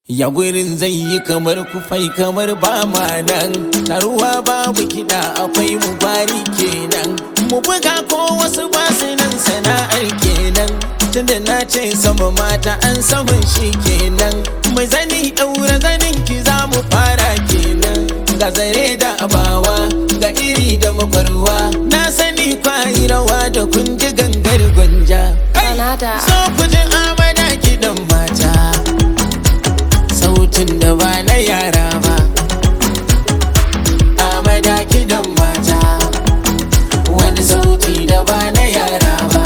Ya gurin zai yi kamar kufai kamar ba ma nan Taruwa babu kiɗa akwai mu bari kenan Mu buga ko wasu basu nan sana'ar kenan Tunda na ce sama mata an saman shi kenan Mai zani ɗaura zanin ki za mu fara kenan Ga zare da abawa ga iri da makwarwa Na sani kwayi rawa da kun ji gangar gwanja Kanada. So ku ji amana kiɗan mata sautin da ba na yara ba amada kidan mata wani sauti da ba na yara ba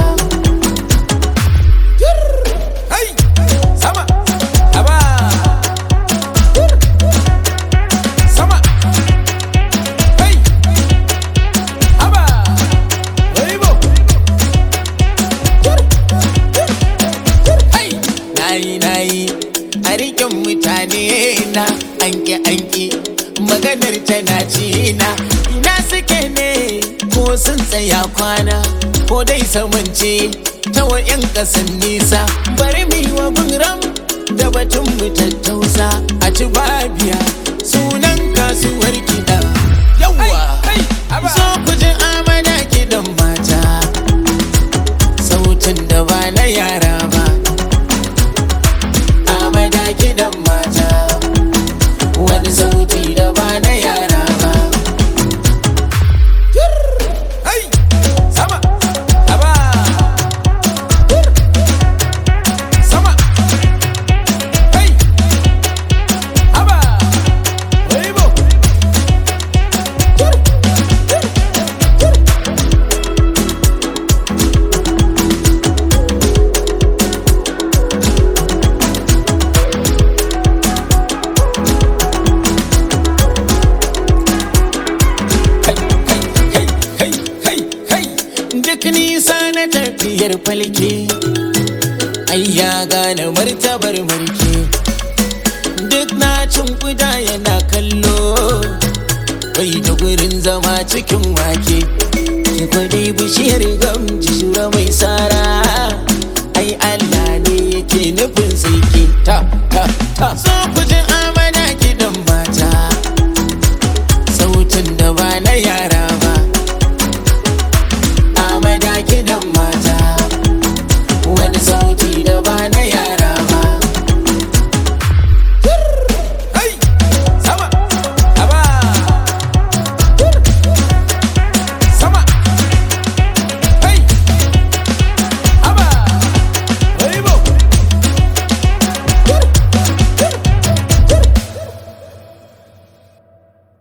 Hai! sama aba sama Hai! aba Weibo! Hai! nayi nayi a rikin mutane na anki anki maganar tana ci na ina suke ne ko sun tsaya kwana ko dai samance ta wa'yan kasan nisa bari mu yi wa ram da batun mu tattausa a ci babiya sunan kasuwar kiɗa yawa so ku ji amana kiɗan mata sautin da ba na yara ba amada kiɗan mata wani sauti da ba na yara ba Hai! sama aba sama Hai! aba Weibo! kai kai kai kai kai duk nisa na tafiyar falke ai ya gane martabar mulki duk na cin kuda yana kallo bai da gurin zama cikin wake ki kwadai bishiyar gamji shura mai sara ai Allah ne yake nufin sai ki ta ta ta so